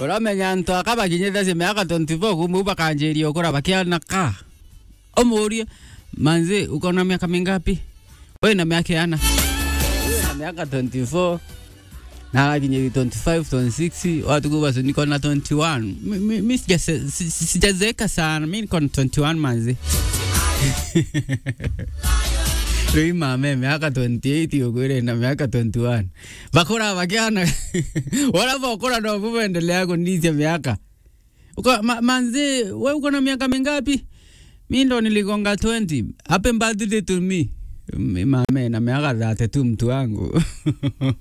uramenya ntu akabakinyite cia miaka 24 kumbe bakanjiria ukura bakiana ka umurie manzi uko na miaka mingapi wewe na miaka yana Wewe na miaka 24 na kinye 25 26 watu kuba niko na 21 Mi- mi mi sija- si- si- sijazeeka sana mi niko na 21 manzi rĩu mame miaka 28 ũkwĩre na miaka 21 bakũra bakiana wala bakũra no kuendelea kunicia miaka Uko, ma, manzi we uko na miaka mingapi mi ndo niligonga 20 happy birthday to me M- mame na miaka 32 mtu wangu